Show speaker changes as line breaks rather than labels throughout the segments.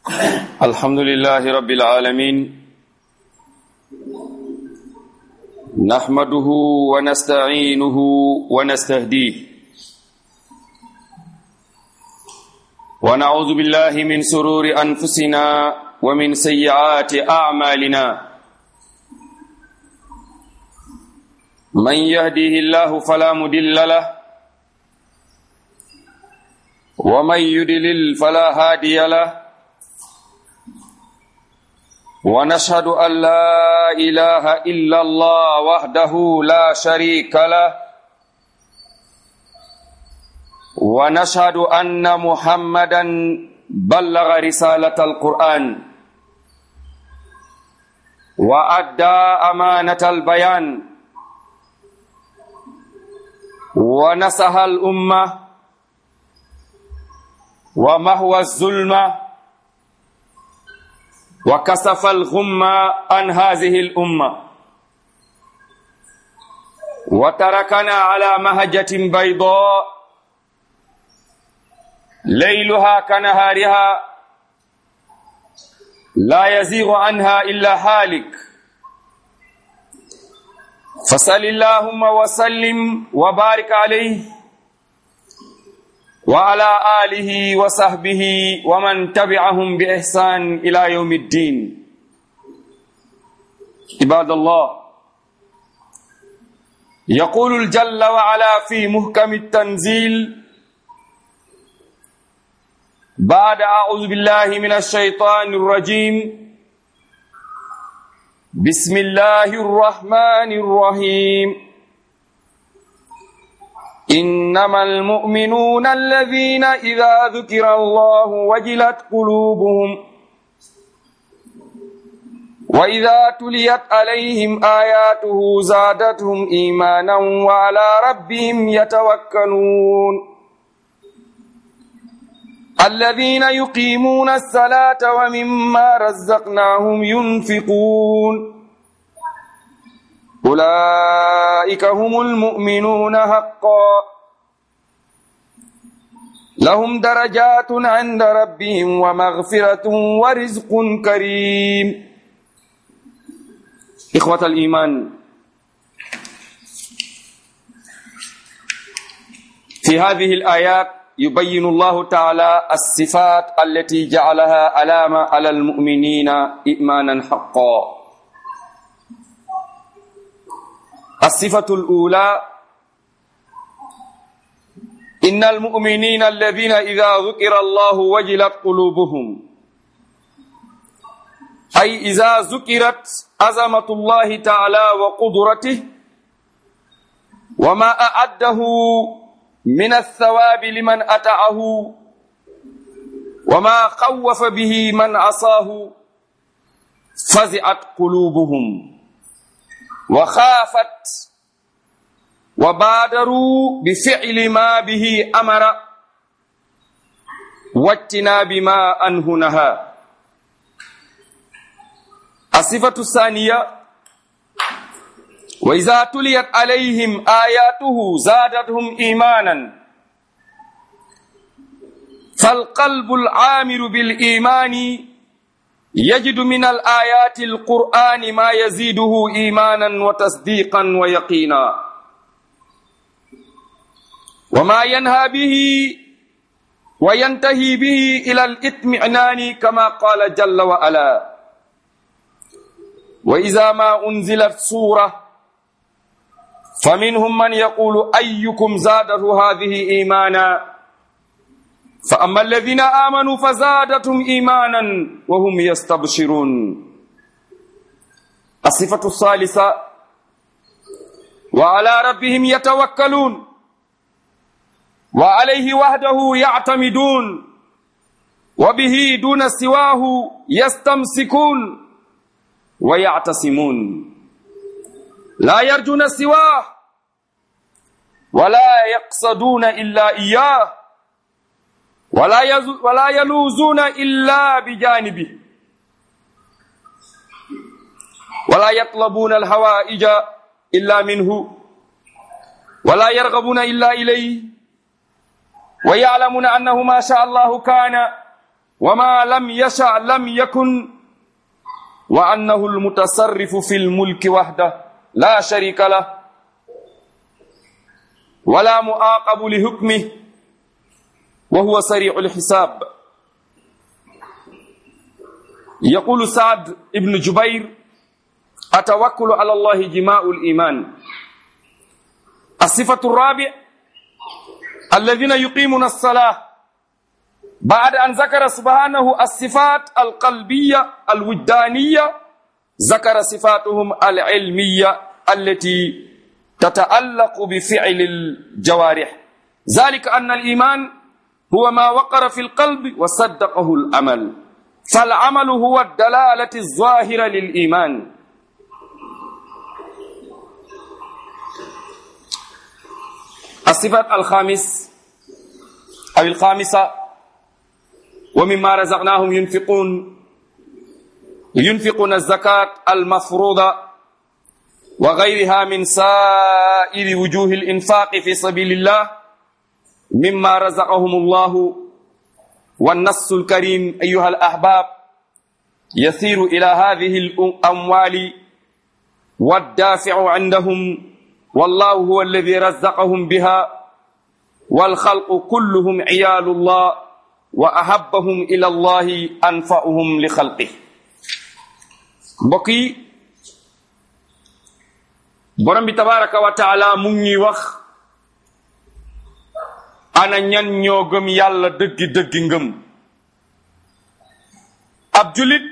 الحمد لله رب العالمين نحمده ونستعينه ونستهديه ونعوذ بالله من سرور أنفسنا ومن سيئات أعمالنا من يهديه الله فلا مدل له ومن يدلل فلا هادي له ونشهد أن لا إله إلا الله وحده لا شريك له ونشهد أن محمدا بلغ رسالة القرآن وأدى أمانة البيان ونصح الأمة ومهوى الظلمة وكسف الغمة عن هذه الأمة وتركنا على مهجة بيضاء ليلها كنهارها لا يزيغ عنها إلا هالك فصل اللهم وسلم وبارك عليه وعلى آله وصحبه ومن تبعهم بإحسان إلى يوم الدين عباد الله يقول الجل وعلا في محكم التنزيل بعد أعوذ بالله من الشيطان الرجيم بسم الله الرحمن الرحيم إنما المؤمنون الذين إذا ذكر الله وجلت قلوبهم وإذا تليت عليهم آياته زادتهم إيمانا وعلى ربهم يتوكلون الذين يقيمون الصلاة ومما رزقناهم ينفقون أولئك هم المؤمنون حقا لهم درجات عند ربهم ومغفرة ورزق كريم إخوة الإيمان في هذه الآيات يبين الله تعالى الصفات التي جعلها علامة على المؤمنين إيمانا حقا الصفة الأولى إن المؤمنين الذين إذا ذكر الله وجلت قلوبهم أي إذا ذكرت عظمة الله تعالى وقدرته وما أعده من الثواب لمن أتعه وما خوف به من عصاه فزعت قلوبهم وخافت وبادروا بفعل ما به أمر واجتناب ما أنه نهى الصفة الثانية وإذا تليت عليهم آياته زادتهم إيمانا فالقلب العامر بالإيمان يجد من الآيات القرآن ما يزيده إيمانا وتصديقا ويقينا وما ينهى به وينتهي به إلى الإطمئنان كما قال جل وعلا وإذا ما أنزلت سورة فمنهم من يقول أيكم زاده هذه إيمانا فأما الذين آمنوا فزادتهم إيمانا وهم يستبشرون الصفة الثالثة وعلى ربهم يتوكلون وعليه وحده يعتمدون وبه دون سواه يستمسكون ويعتصمون لا يرجون سواه ولا يقصدون إلا إياه ولا ولا يلوزون إلا بجانبه ولا يطلبون الهوائج إلا منه ولا يرغبون إلا إليه ويعلمون أنه ما شاء الله كان وما لم يشأ لم يكن وأنه المتصرف في الملك وحده لا شريك له ولا مؤاقب لحكمه وهو سريع الحساب يقول سعد بن جبير التوكل على الله جماء الإيمان الصفة الرابع الذين يقيمون الصلاة بعد أن ذكر سبحانه الصفات القلبية الوجدانية ذكر صفاتهم العلمية التي تتعلق بفعل الجوارح ذلك أن الإيمان هو ما وقر في القلب وصدقه الأمل فالعمل هو الدلالة الظاهرة للإيمان الصفة الخامس أو الخامسة ومما رزقناهم ينفقون ينفقون الزكاة المفروضة وغيرها من سائر وجوه الإنفاق في سبيل الله مما رزقهم الله والنص الكريم أيها الأحباب يسير إلى هذه الأموال والدافع عندهم والله هو الذي رزقهم بها والخلق كلهم عيال الله وأحبهم إلى الله أنفعهم لخلقه بقي borom bi tabaraka wa taala mu ngi ñuy wax ana ñan ñoo gëm yàlla dëggi dëggi ngëm ab julit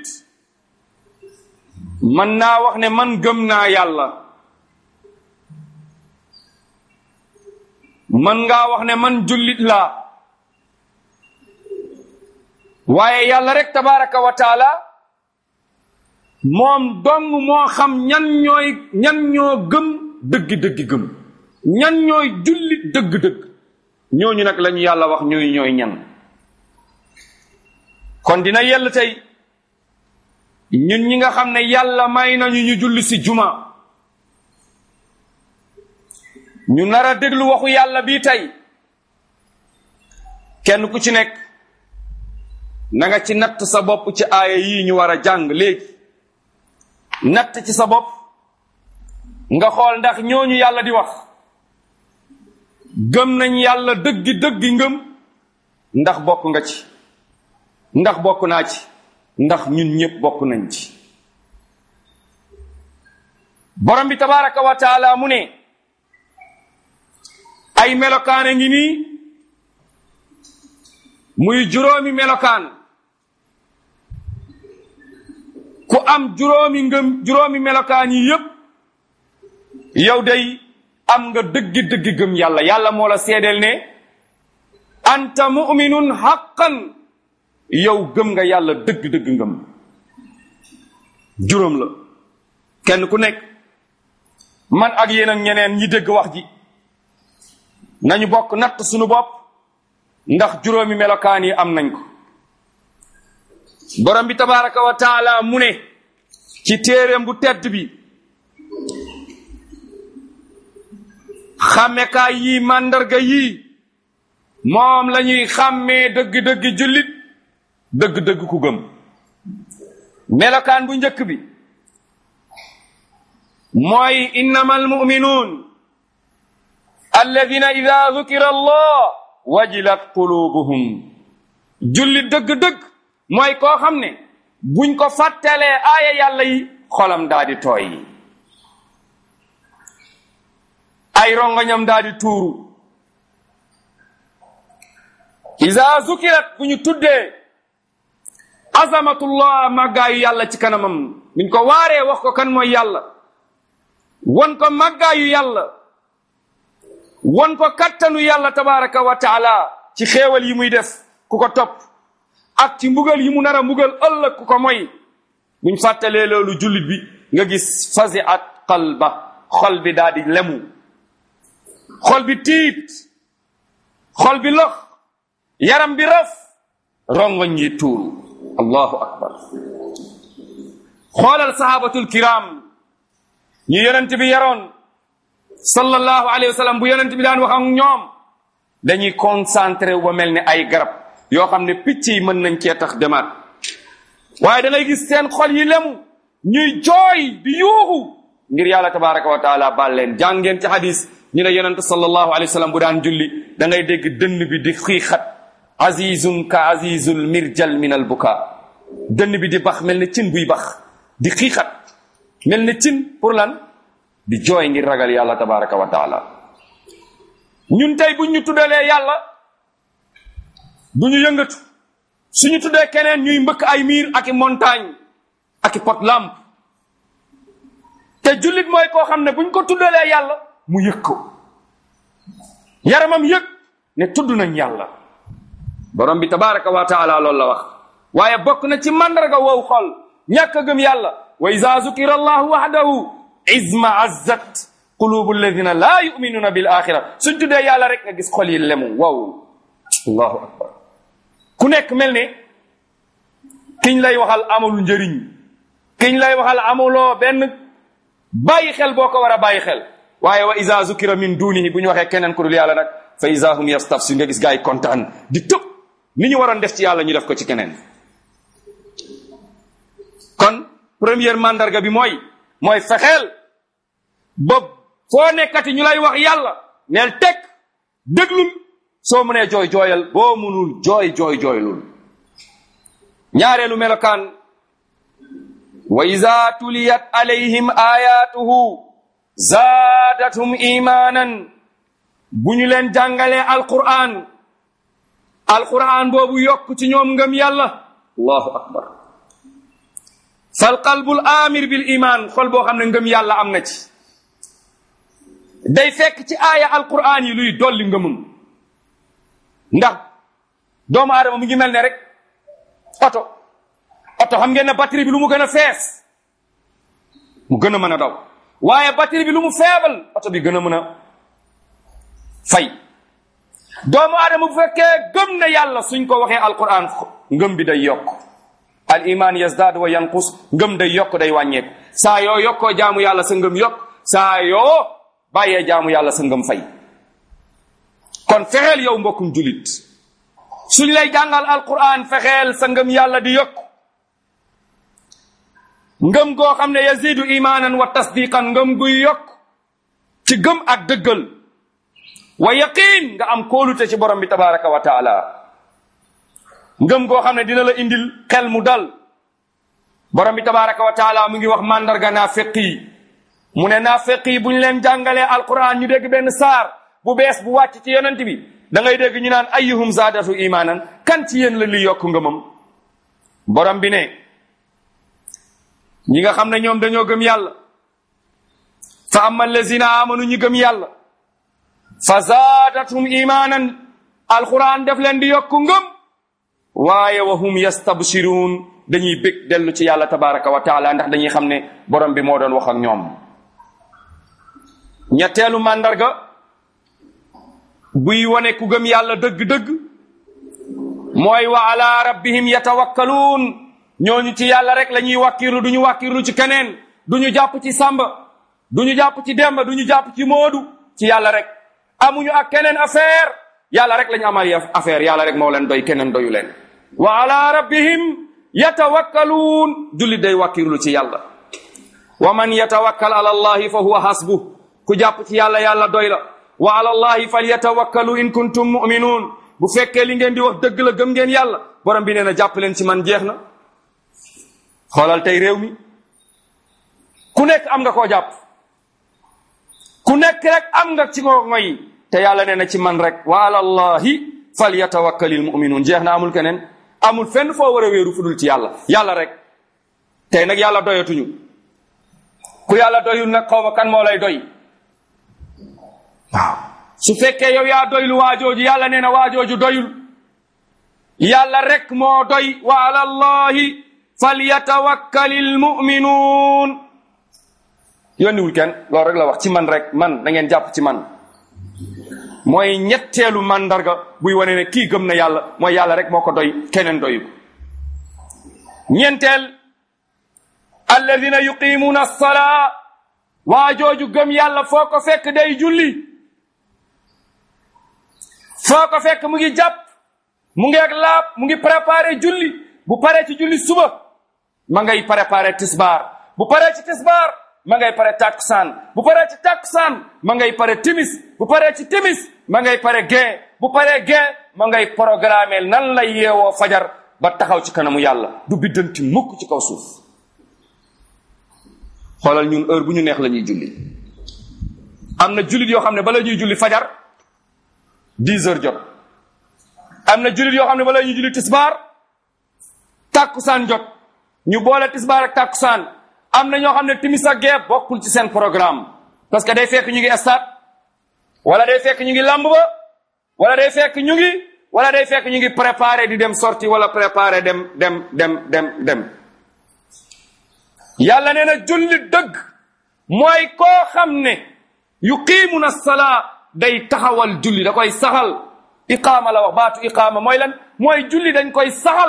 mën naa wax ne man gëm naa yàlla mën ngaa wax ne man jullit laa waaye yàlla rek tabaraka wa taala moom dong moo xam ñan ñooy ñan ñoo gëm dëgg-dëgg gëm ñan ñooy jullit dëgg-dëgg ñooñu nag lañu yàlla wax ñooy ñooy ñan kon dina yell tey ñun ñi nga xam ne yàlla may nañu ñu julli si juma ñu nar a déglu waxu yàlla bii tey kenn ku ci nekk na nga ci natt sa bopp ci aaya yii ñu war a jàng léegi natt ci sa bopp nga xool ndax ñooñu yàlla di wax gëm nañ yàlla dëggi dëggi ngëm ndax bokk nga ci ndax bokk naa ci ndax ñun ñëpp bokk nañ ci borom bi tabaraka wa taala mu ne ay melokaan a ngi nii muy juróomi melokaan ku am juróomi ngëm juróomi melokaan yi yépp yow day am nga dëggi dëggi gëm yàlla yàlla moo la seedeel ne anta muminun haqqan yow gëm nga yàlla dëgg dëgg ngëm juróom la kenn ku nekk man ak yéen ak ñeneen ñi dégg wax ji nañu bokk natt suñu bopp ndax juróomi melokaan yi am nañ ko borom bi tabaraka wa taala mu ne ci téeréem bu tedd bi xàmmekaay yii màndarga yii moom la ñuy xàmmee dëgg-dëgg jullit dëgg-dëgg ku gëm melokaan bu njëkk bi mooy innama almuminuun alladina ida dukira allah wajilat qulubuhum jullit dëgg-dëgg mooy koo xam ne buñ ko fàttalee aaya yàlla yi xolam daa di tooy ay rongoñam daa di tuuru isa zukirat bu ñu tuddee azamatullah màggaayu yàlla ci kanamam buñ ko waaree wax ko kan mooy yàlla won ko màggaayu yàlla won ko kattanu yàlla tabaraka wa taala ci xéewal yi muy def ku ko topp ak ci mbugal yi mu nar a mbugal ëllëg ku ko moy buñ fàttalee loolu jullit bi nga gis fasi at qalba xol bi daa di lemu xol bi tiit xol bi lox yaram bi raf rongoñ yi tuuru allahu akbar xoolal sahabatul kiram ñu yonent bi yaroon sallallahu alayhi wa sallam bu yonent bi daan wax ak ñoom dañuy concentré wu ba mel ni ay garab yoo xam ne picc yi mën nañ cee tax demaat waaye da ngay gis seen xol yi lemu ñuy jooy di yuuxu ngir yàlla tabaraka wa taala baal leen jàngeen ci hadis ñu ne yonente sallallahu alayhi wa sallam bu daan julli da ngay dégg dënn bi di xiixat azizun ka azizul mirjal min al buka dënn bi di bax mel ne cin buy bax di xiixat mel ne cin pour lan di jooy ngir ragal yàlla tabaraka wa taala ñun tey buñ ñu tuddalee yàlla du ñu yëngatu suñu tuddee keneen ñuy mbëkk ay miir ak i montagne ak i pot lamp te jullit mooy koo xam ne buñ ko tuddalee yàlla mu yëg ko yaramam yëg ne tudd nañ yàlla borom bi tabaraka wa taala loolu la wax waaye bokk na ci mandarga wow xol ñàkk a gëm yàlla wa iza zukira allahu wahdahu izma azzat qulubu alladina laa yuminuna bil axira suñ tuddee yàlla rek nga gis xol yi lemu wow allahu akbar ku nekk mel ne kiñ lay waxal amul njëriñ kiñ lay waxal amuloo benn bàyyi xel boo ko war a bàyyi xel waaye wa iza zukira min dunihi bu ñu waxee keneen ku dul yàlla nag fa iza hum yastafsi nga gis gaa yi kontaan di tëb ni ñu waroon def ci yàlla ñu def ko ci keneen kon première mandarga bi mooy mooy fexeel ba foo nekkati ñu lay wax yàlla neel teg déglul soo mënee jooy jooyal boo mënul jooy jooy jooylul ñaareelu melokaan wa iza tuliyat alayhim ayatuhu zaadathum imanan bu ñu leen jàngalee alquran alquran boobu yokk ci ñoom ngëm yàlla allahu akbar fal qalbul amir bil iman xol boo xam ne ngëm yàlla am na ci day fekk ci aaya alquran yi luy dolli ngëmam ndax doomu aadama mu ngi mel ne rek oto oto xam ngeen ne batterie bi lu mu gën a fees mu gën a mën a daw waaye batterie bi lu mu feebal oto bi gën a mën a fay doomu aadama bu fekkee gëm na yàlla suñ ko waxee alquran ngëm bi day yokk al iman yazdaad wa yanqus ngëm day yokk day wàññeeku saa yoo yokkoo jaamu yàlla sa ngëm yokk saa yoo bàyyee jaamu yàlla sa ngëm fay kon fexeel yow mbokkum julit suñ lay jàngal alquran fexeel sa ngëm yàlla di yokk ngëm goo xam ne yazidu imanan wa tasdiqan ngëm guy yokk ci gëm ak dëggal wa yaqin nga am kóolute ci borom bi tabaraka wa taala ngëm goo xam ne dina la indil xel mu dal borom bi tabaraka wa taala mu ngi wax mandarga naafeq yi mu ne naafeq yi bu ñu leen jàngalee alquran ñu dégg benn saar bu bees bu wàcc ci yonent bi da ngay dégg ñu naan ayyuhum zaadatu imanan kan ci yéen la li yokk ngëmam borom bi ne ñi nga xam ne ñoom dañoo gëm yàlla fa amma allazina amanu ñi gëm yàlla fa zaadathum imanan alquran def leen di yokku ngëm waaye wa hum yastabsirun dañuy bég dellu ci yàlla tabaraka wa taala ndax dañuy xam ne borom bi moo doon wax ak ñoom ñetteelu màndarga buy wane ku gëm yàlla dëgg-dëgg mooy wa ala rabbihim yatawakkaluun ñooñu ci yàlla rek la ñuy wàkkirlu du ñu wàkkirlu ci keneen du ñu jàpp ci sàmba du ñu jàpp ci demba du ñu jàpp ci moodu ci yàlla rek amuñu ak keneen affaire yàlla rek la ñu amal affaire yàlla rek moo leen doy keneen doyu leen wa ala rabbihim yatawakkaluun jullit day wàkkirlu ci yàlla wa man yatawakkal ala allahi fa huwa hasbuh ku jàpp ci yàlla yàlla doy la wa ala allahi falyatawakkalu in kuntum muminuun bu fekkee li ngeen di wax dëgg la gëm ngeen yàlla borom bi nee na jàpp leen ci man jeex na xoolal tey réew mi ku nekk am nga koo jàpp ku nekk rek am nga ci koo ngoy te yàlla nee na ci man rek wa ala allahi falyatawakkalil muminuun jeex na amul keneen amul fenn foo war a wéeru fudul ci yàlla yàlla rek tey nag yàlla doyatuñu ku yàlla doyul nag xaw ma kan moo lay doy waaw su fekkee yow yaa doylu waajooju yàlla nee na waajooju doyul yàlla rek moo doy wa ala allahi falyatawakkalil muminuun yónniwul kenn loolu rek la wax ci man rek man da ngeen jàpp ci man mooy ñetteelu mandarga buy wane ne kii gëm na yàlla mooy yàlla rek moo ko doy keneen doyu ñeenteel alladina yuqimuuna alsalaa waa jooju gëm yàlla foo ko fekk day julli foo ko fekk mu ngi jàpp mu ngi ak laab mu ngi préparé julli bu paree ci julli suba ma ngay préparé tisbaar bu paree ci tisbaar ma ngay pare takkusaan bu paree ci takkusaan ma ngay pare timis bu paree ci timis ma ngay pare gee bu paree gee ma ngay programmer nan lay yeewoo fajar ba taxaw ci kanamu yàlla du biddanti mukk ci kaw suuf xoolal ñun heure bu ñu neex la ñuy julli am na jullit yoo xam ne bala ñuy julli fajar dix heures jot am na jullit yoo xam ne bala ñuy julli tisbaar tàkkusaan jot ñu boole tisbaar ak tàkkusaan am na ñoo xam ne timis ak gee bokkul ci seen programme parce que day fekk ñu ngi stade wala day fekk ñu ngi lamb ba wala day fekk ñu ngi wala day fekk ñu ngi préparé di dem sorti wala préparé dem dem dem dem dem yàlla nee na julli dëgg mooy koo xam ne yuqiimuna salaa day taxawal julli da koy saxal iqaama la wax baatu iqaama mooy lan mooy julli dañ koy saxal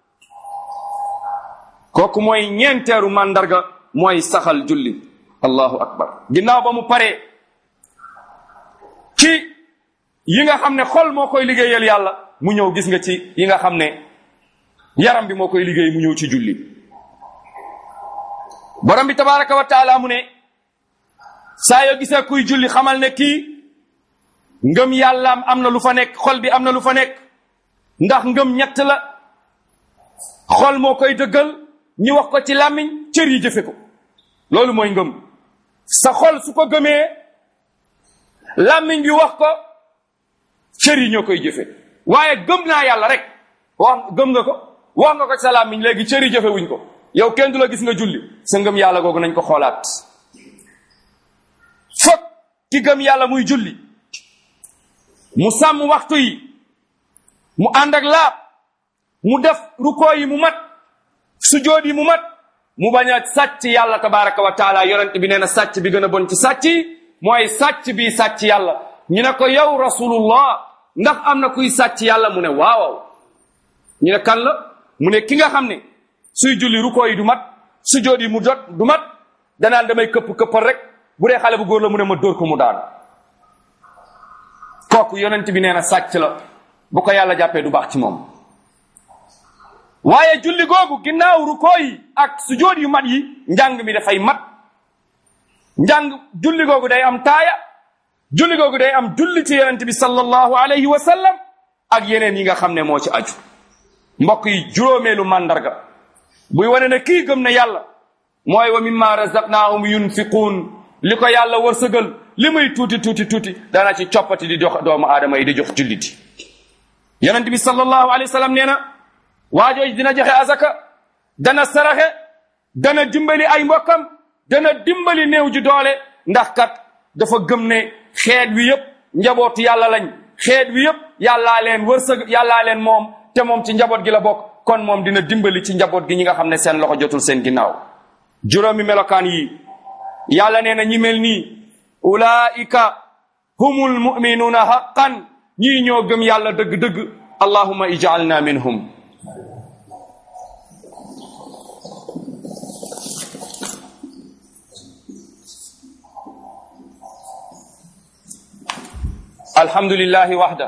kooku mooy ñeenteeru màndarga mooy saxal julli allahu akbar ginnaaw ba mu paree ci yi nga xam ne xol moo koy liggéeyal yàlla mu ñëw gis nga ci yi nga xam ne yaram bi moo koy liggéey mu ñëw ci julli borom bi tabaraka wa taala mu ne saa yoo gisee kuy julli xamal ne kii ngëm yàllaam am na lu fa nekk xol bi am na lu fa nekk ndax ngëm ñett la xol moo koy dëggal ñi wax ko ci làmmiñ cër yi jëfe ko loolu mooy ngëm sa xol su ko gëmee làmmiñ bi wax ko cër yi ñoo koy jëfe waaye gëm naa yàlla rek wax gëm nga ko wax nga ko ci sa làmmiñ léegi cër yi jëfe wuñ ko yow kenn du la gis nga julli sa ngëm yàlla googu nañ ko xoolaat fokk ki gëm yàlla muy julli mu sàmm waxtu yi mu ànd ak laab mu def rukoo yi mu mat sujood yi mu mat mu bañ a sàcc yàlla tabaraka wa taala yonent bi nee na sàcc bi gën a bon ci sàcc yi mooy sàcc bi sàcc yàlla ñu ne ko yow rasulullah ndax am na kuy sàcc yàlla mu ne waawaw ñu ne kan la mu ne ki nga xam ne suy julli rukoo yi du mat sujood yi mu jot du mat danaan damay këpp këppal rek bu dee xale bu góor la mu ne ma dóor ko mu daan kooku yonent bi nee na sàcc la bu ko yàlla jàppee du baax ci moom waaye julli googu ginnaaw rukoo yi ak sujood yu mat yi njàng mi dafay mat njàng julli googu day am taaya julli googu day am julli ci yonent bi sallallahu alayhi wa sallam ak yeneen yi nga xam ne moo ci aju mbokk yi juróomeelu màndarga buy wane ne kii gëm na yàlla mooy wa mimma razaqnaahum yunfiquun li ko yàlla wërsëgal li muy tuuti tuuti tuuti dana ci coppati di jox doomu aadama yi di jox julliti yonent bi sallallahu alayhi wa sallam nee na waajooji dina joxe azaka dana saraxe dana dimbali ay mbokkam dana dimbali néew ji doole ndax kat dafa gëm ne xeet wi yëpp njabootu yàlla lañ xeet wi yëpp yàllaa leen wërsëg yàllaa leen moom te moom ci njaboot gi la bokk kon moom dina dimbali ci njaboot gi ñi nga xam ne seen loxo jotul seen ginnaaw juróomi melokaan yi yàlla nee na ñi mel nii ulaika humul muminuuna haqqan ñii ñoo gëm yàlla dëgg-dëgg allahumma ij'alna minhum الحمد لله وحده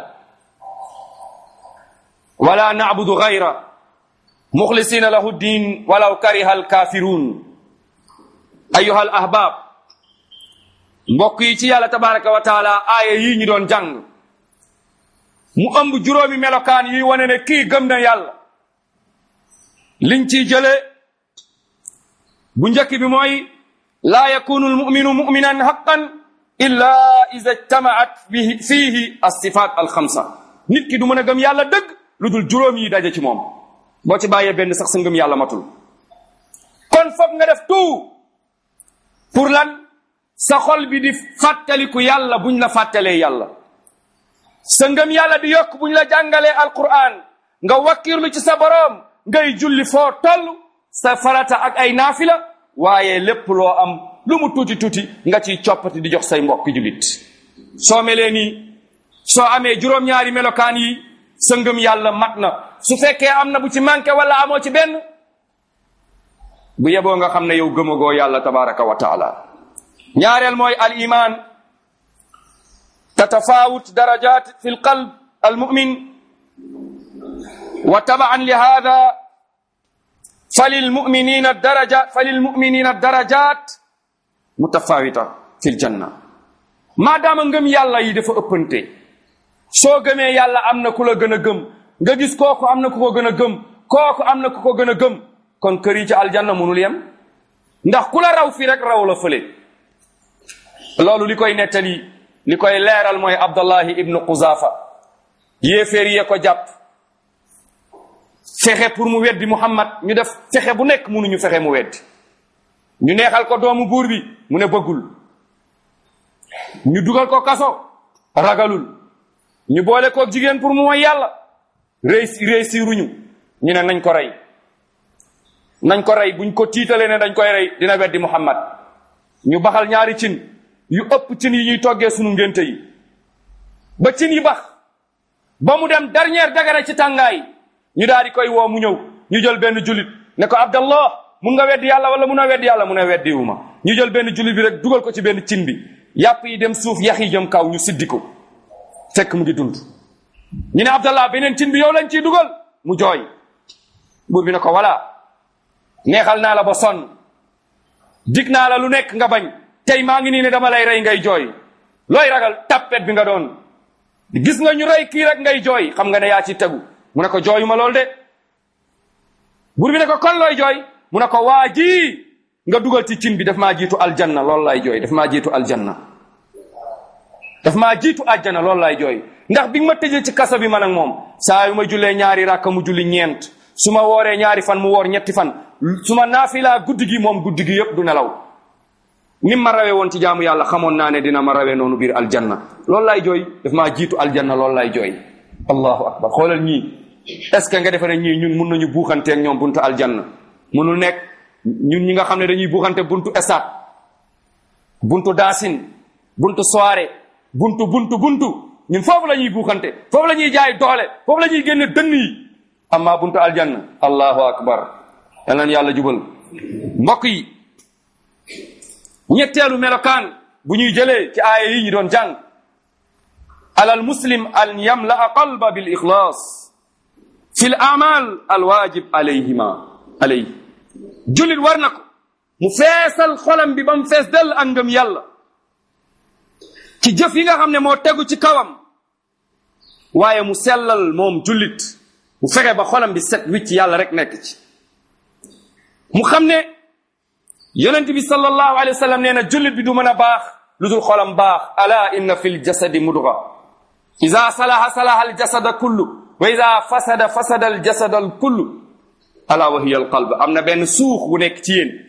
ولا نعبد غيره مخلصين له الدين ولو كره الكافرون أيها الأحباب mbokk yi ci yàlla tabaraka wa taala aaya yii ñu doon jàng mu ëmb juróomi melokaan yi wane ne kii gëm na yàlla liñ ciy jële bu njëkk bi mooy laa yakunu almuminu muminan haqqan illa ida ijtamaat bihi fiihi alsifat alxamsa nit ki du mën a gëm yàlla dëgg lu dul juróom yi daje ci moom boo ci bàyyee benn sax sa ngëm yàlla matul kon foog nga def tout pour lan sa xol bi di fàttaliku yàlla buñ la fàttalee yàlla sa ngëm yàlla di yokk buñ la jàngalee alquran nga wakkirlu ci sa boroom ngay julli foo toll sa farata ak ay naafila waaye lépp loo am lu mu tuuti tuuti nga ciy coppati di jox say mbokki jullit soo melee nii soo amee juróom-ñaari melokaan yi sa ngëm yàlla mat na su fekkee am na bu ci manqué wala amoo ci benn bu yeboo nga xam ne yow gëmagoo yàlla tabaraka wa taala ñaareel mooy al iman tatafawut darajat fi l qalb al mumin wa tabaan li hada falilmuminina darajat falilmuminina darajat mutafawita fi ljanna maadaama ngëm yàlla yi dafa ëppante soo gëmee yàlla am na ku la gën a gëm nga gis kooku am na ku ko gën a gëm kooku am na ku ko gën a gëm kon kër yi ci aljanna munul yem ndax ku la raw fii rek raw la fële loolu li koy nettali li koy leeral mooy abdullahi ibnu quzafa yéeféer yee ko jàpp fexe pour mu weddi muhammad ñu def fexe bu nekk munuñu fexe mu weddi ñu neexal ko doomu buur bi mu ne bëggul ñu dugal ko kaso ragalul ñu boole ko jigéen pour mu mooy yàlla réussi réussiruñu ñu ne nañ ko rey nañ ko rey buñ ko tiitalee ne dañ koy rey dina weddi muhammad ñu baxal ñaari cin yu ëpp cin yi ñuy toggee sunu ngénte yi ba cin yi bax ba mu dem dernière dagara ci tàngaay ñu daal di koy woo mu ñëw ñu jël benn jullit ne ko abdallah mun nga weddi yàlla wala mun a weddi yàlla mu ne weddiwuma ñu jël benn jullit bi rek dugal ko ci benn cin bi yàpp yi dem suuf yax yi jëm kaw ñu siddi ko fekk mu ngi dund ñu ne abdallah beneen cin bi yow lañ ciy dugal mu jooy buur bi ne ko voilà neexal naa la ba sonn dig naa la lu nekk nga bañ tey maa ngi nii ne dama lay rey ngay jooy looy ragal tappet bi nga doon gis nga ñu rey kii rek ngay jooy xam nga ne yaa ci tegu mu ne ko jooyu ma lool de buur bi ne ko kon looy jooy mu ne ko waa ji nga dugal ci cin bi daf maa jiitu aljanna loolu lay jooy daf maa jiitu aljanna daf maa jiitu aljanna loolu lay jooy ndax bi nga ma tëjee ci kaso bi man ak moom saa yu ma jullee ñaari rakka mu julli ñeent su ma wooree ñaari fan mu woor ñetti fan su ma naafilaa guddi gi moom guddi gi yëpp du nelaw ni ma rawee woon ci jaamu yàlla xamoon naa ne dina ma rawee noonu biir aljanna loolu lay jooy daf maa jiitu aljanna loolu lay jooy allahu akbar xoolal ñii est ce que nga defe ne ñii ñun mun nañu buuxanteeg ñoom buntu aljanna munul nekk ñun ñi nga xam ne dañuy buuxante buntu esat buntu daasin buntu soirée buntu buntu buntu ñun foofu la ñuy buuxante foofu la ñuy jaay doole foofu la ñuy génne dënn yi amma buntu aljanna allahu akbar yal nañu yàlla jubal mbokk yi ñetteelu melokaan bu ñuy jëlee ci aaya yi ñu doon jàng alal muslim an yamlaa qalba bil ixlaas fi l amal al wajib alayhima alay jullit war na ko mu feesal xolam bi ba mu fees dell ak ngëm yàlla ci jëf yi nga xam ne moo tegu ci kawam waaye mu sellal moom jullit mu fexe ba xolam bi set wicc yàlla rek nekk ci mu xam ne yonent bi sallallahu alayhi wa sallam nee na jullit bi du mën a baax lu dul xolam baax ala inna fi ljasadi mudga ida salaha salaha aljasada kullu wa ida fasada fasada aljasada al kullu ala wa hiya alqalb am na benn suux bu nekk ci yéen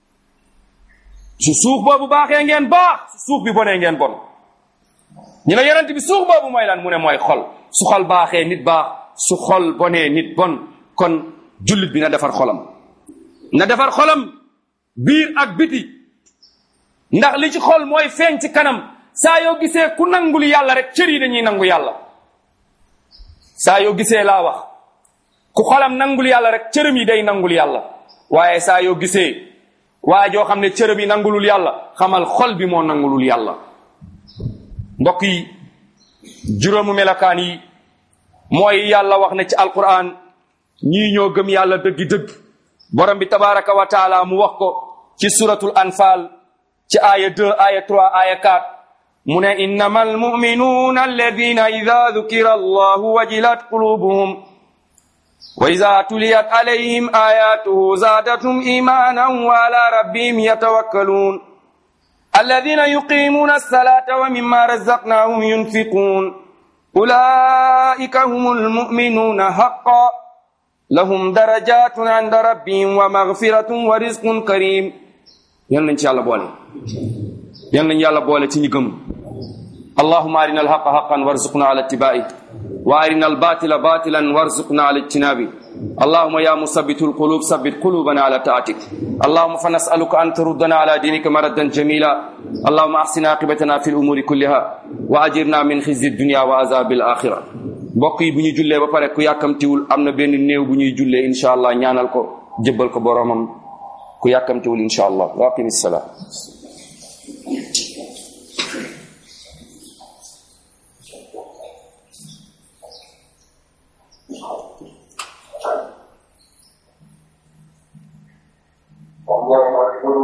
su suux boobu baaxee ngeen baax su suux bi bonee ngeen bon ñu ne yonent bi suux boobu mooy lan mu ne mooy xol su xol baaxee nit baax su xol bonee nit bon kon jullit bi na defar xolam na defar xolam biir ak biti ndax li ci xol mooy feeñ ci kanam saa yoo gisee ku nangul yàlla rek cër yi dañuy nangu yàlla saa yoo gisee laa wax ku xolam nangul yàlla rek cërëm yi day nangul yàlla waaye saa yoo gisee waa joo xam ne cërëm yi nangulul yàlla xamal xol bi moo nangulul yàlla mbokk yi juróomu melokaan yi mooy yàlla wax ne ci alquran ñii ñoo gëm yàlla dëggi-dëgg borom bi tabaraka wa taala mu wax ko ci suratul anfal ci aya 2 aya 3 aya 4 mu ne innama almuminuuna alladina ida dukira allahu wajilat qulubuhum wa ida tuliyat alayhim ayatuhu zaadatum imanan wa ala rabbihim yatawakkaluun alladina yuqimuna alsalata wa mima razaqnahum yunfiqun ulaika hum almuminuuna haqa lahum darajatun inda rabbihim wa magfiratun wa rizqun karim yal nañ ci yàlla boole yal nañ yàlla boole ci ñu gëm allahuma arina alhaqa haqan warzuqna ala ittibai wa arina albatila batilan warzuqna ala ijtinabi اللهم يا مثبت القلوب ثبت قلوبنا على طاعتك اللهم فنسألك أن تردنا على دينك مردا جميلا اللهم أحسن عاقبتنا في الأمور كلها وأجرنا من خزي الدنيا وعذاب الآخرة mbokk yi bu ñu jullee ba pare ku yàkkamtiwul am na benn néew bu ñuy jullee incha allah ñaanal ko jëbbal ko boromam ku yàkkamtiwul incha allah wa aqimi salaam
الله أكبر